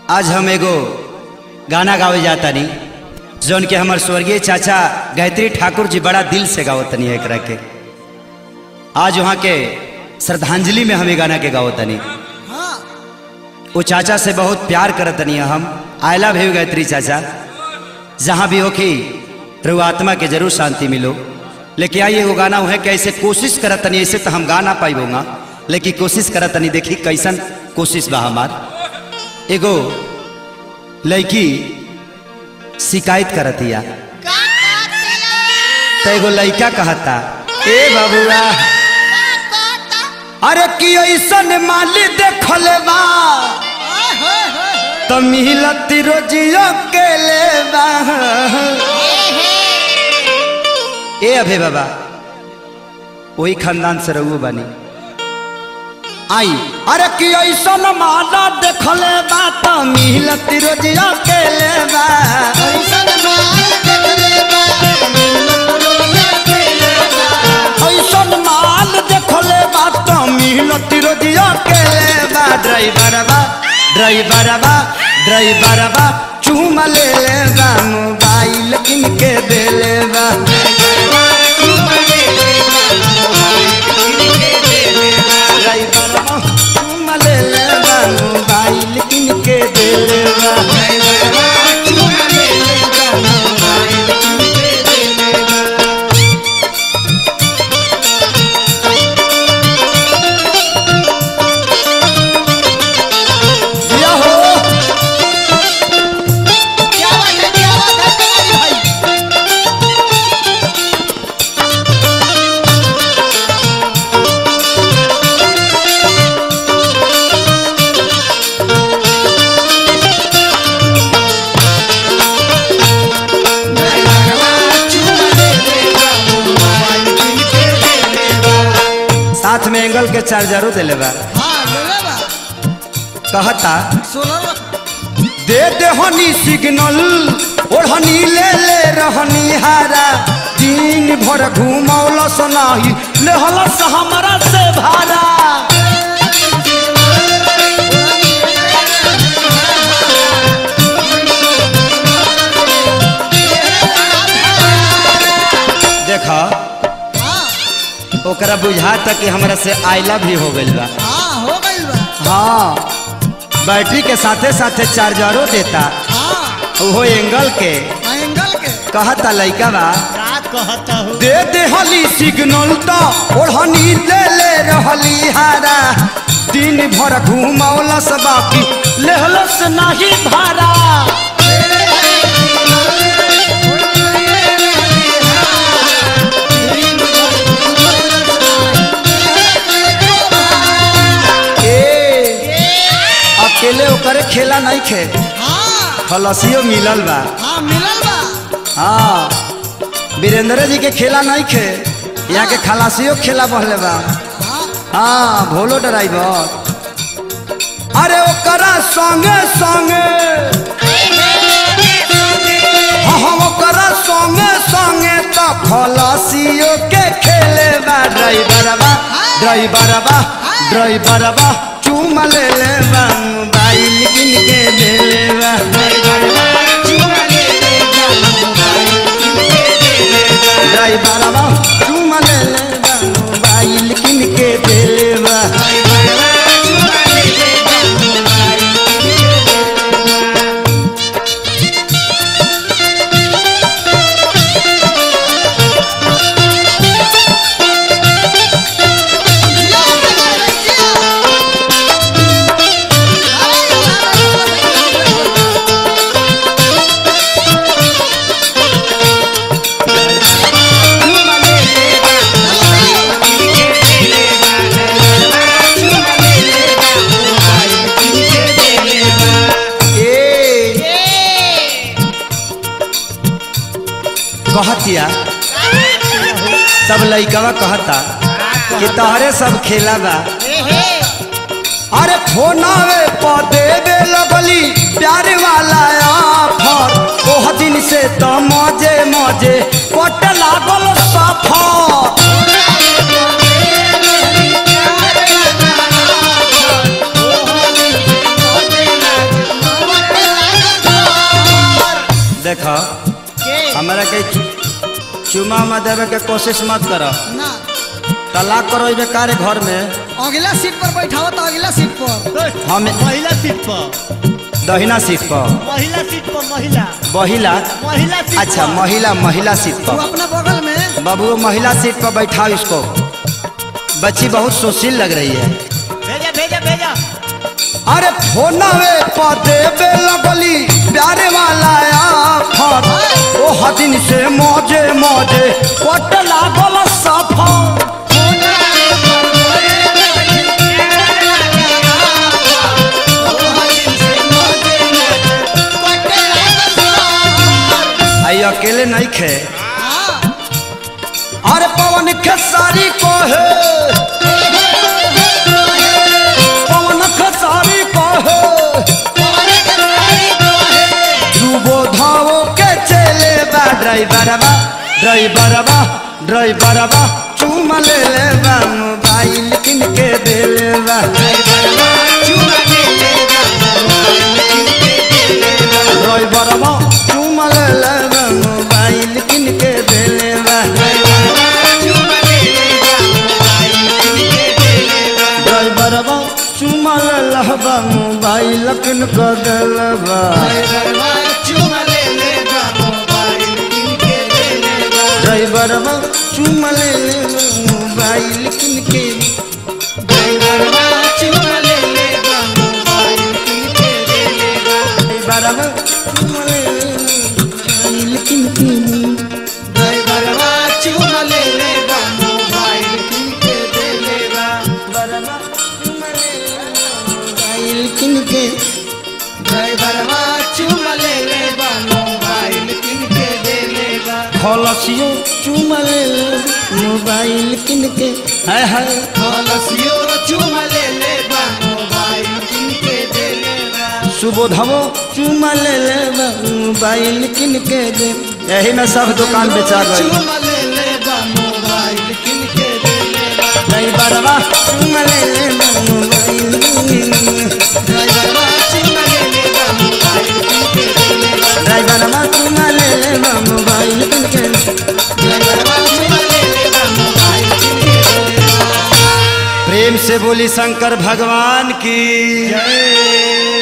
आज हम एगो गाना गावे जाता नी जौन के हमार स्वर्गीय चाचा गायत्री ठाकुर जी बड़ा दिल से गावतनी है एकरा के आज वहाँ के श्रद्धांजलि में हम ये गाना के गावतनी वो चाचा से बहुत प्यार करतनी है हम आई लव यू गायत्री चाचा जहाँ भी हो कि रघु आत्मा के जरूर शांति मिलो लेकिन आइए वो गाना है कि ऐसे कोशिश करतनी ऐसे तो हम गा ना पाइबोगा लेकिन कोशिश करतनी देखी कैसन कोशिश बा हमार एगो लड़की शिकायत करतिया तो एगो लड़का कहता ए बबुआ अरे कि ऐसन माली देखले बा तो मिलत रोजियो के ले बा ए अभे बाबा वही खानदान से रहू बानी आई अरे कि ऐसन माला देखले बा तो मिलत रोजियो के ले बा ऐसन माल देखले बा तो मिलत रोजियो के ले बा ड्राइवर बा ड्राइवर बा ड्राइवर बा चूम ले ले बा मोबाइल किनके दे ले बा ड्राइवर बा चूम ले ले बा मोबाइल किनके दे ले बा दिया हो साथ में एंगल के चार्जरो दिले बा कहता दे दे हनी सिग्नल ओढ़नी ले ले रहनी हारा दिन भर घूमौलस नाही लेहलस हमरा से भारा देखा ओकरा बुझाता कि हमरा से आई लव भी हो गइल बा हाँ बैटरी के साथे साथे चार्जरो देता ओहो एंगल के कहता लइका बा दे दे हली सिग्नल तो ओढ़नी ले ले रहली हारा दिन भर घूमौलस बाकी लेहलस नाही भारा ए अकेले ओकरे खेला नहीं खे खलसियो मिलल बा हाँ वीरेंद्र जी के खेला नहीं खे यहाँ के खलासियो खेला बहले बा हाँ भोलो ड्राइवर अरे ओकरा संगे संगे हाँ हाँ ओकरा संगे संगे तो खलासियो के खेले बा ड्राइवर बा ड्राइवर बा ड्राइवर बा चूम ले ले बा मोबाइल किन के दे ले बा ड्राइवर बा चूम ले ले बा मोबाइल किन के दे ले बा ए कहतिया सब लइकवा कहता कि तोहरे सब खेला बा अरे फोनावे पर देवे लगली प्यार वाला ऑफर ओह दिन से तो मजे मजे कट लागल सफर देख के हमारा के चु- चुमा उमा देवे के कोशिश मत कर ना तलाक करो बेकार घर में अगला सीट पर बैठाओ तो अगला सीट पर हम महिला सीट पर दहिना सीट पर महिला सीट पर महिला महिला महिला सीट अच्छा पर। महिला महिला सीट तू पर अपना बगल में बाबू महिला सीट पर बैठाओ इसको बच्ची बहुत सुशील लग रही है भेजा भेजा भेजा अरे फोनवे पर देवे लगली प्यारे वाला आफर ओ हदिन से मौजे मौजे कट लागल सफर आई अकेले नहीं खे अरे पवन खेसारी को है पवन खेसारी को है सुबोधाओ के चले बा ड्राइवरवा ड्राइवरवा ड्राइवरवा चूम ले ले बा मोबाइल किन के दे ले बा ड्राइवरवा चूम ले ले बा मोबाइल किन के दे ले बा ड्राइवरवा चूम ले ले बा मोबाइल किन के दे ले बा ड्राइवरवा चूम ले ले बा मोबाइल किन के ड्राइवरवा चूम ले ले बा मोबाइल किन के बरवा चूम ले ले बा मोबाइल किन के खलसियो चूम ले ले मोबाइल किन के हाय हाय सुबोधवो चूम ले ले बा मोबाइल किन के दे यही में सब दुकान बेचा गई नहीं बरवा चूम ले ले बा मोबाइल ड्राइवरवा चूम ले ले बा मोबाइल किन के प्रेम से बोली शंकर भगवान की जय